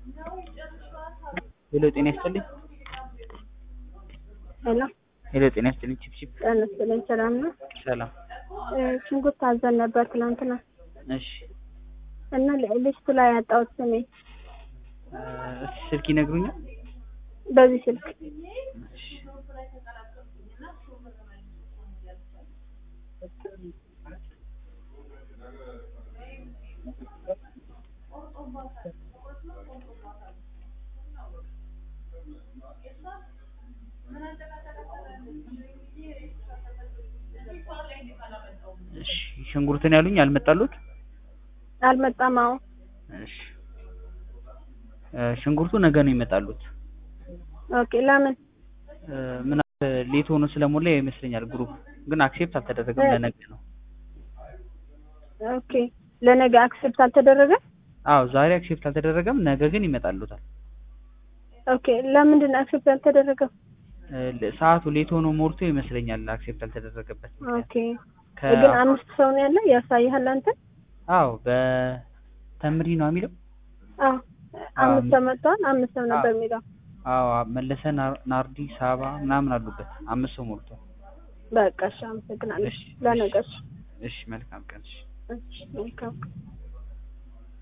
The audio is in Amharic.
ሄሎ ጤና ይስጥልኝ። ሄሎ ሄሎ ጤና ይስጥልኝ። ቺፕቺፕ ጤና ይስጥልኝ። ሰላም ነው? ሰላም። እ ሽንኩርት ታዘን ነበር ትናንትና እሺ እና ሊስቱ ላይ ያጣሁት ስሜ እ እስኪ ስልክ ይነግሩኛል? በዚህ ስልክ እሺ እሺ ሽንኩርትን ያሉኝ አልመጣሉት? አልመጣም። አዎ እሺ እ ሽንኩርቱ ነገ ነው ይመጣሉት። ኦኬ። ለምን እ ምን ሌት ሆኖ ስለሞላ ይመስለኛል ግሩፕ ግን አክሴፕት አልተደረገም እ ለነገ ነው። ኦኬ። ለነገ አክሴፕት አልተደረገ? አዎ ዛሬ አክሴፕት አልተደረገም፣ ነገ ግን ይመጣሉታል። ኦኬ። ለምንድን ነው አክሴፕት ያልተደረገው? እ ለ- ሰዓቱ ሌት ሆኖ ሞልቶ ይመስለኛል አክሴፕት ያልተደረገበት ምክንያት። ኦኬ። ግን ከ አምስት ሰው ነው ያለ ያሳይሃል አንተ? አዎ በተምሪ ነው የሚለው። አዎ አምስት ሰው መጥተዋል። አምስት ሰው ነበር የሚለው። አዎ መለሰ፣ ናር- ናርዲ፣ ሳባ ምናምን አሉበት። አምስት ሰው ሞልቷል። በቃ እሺ፣ አመሰግናለሁ። እሺ ለነገ እሺ። እሺ መልካም ቀን። እሺ እሺ፣ መልካም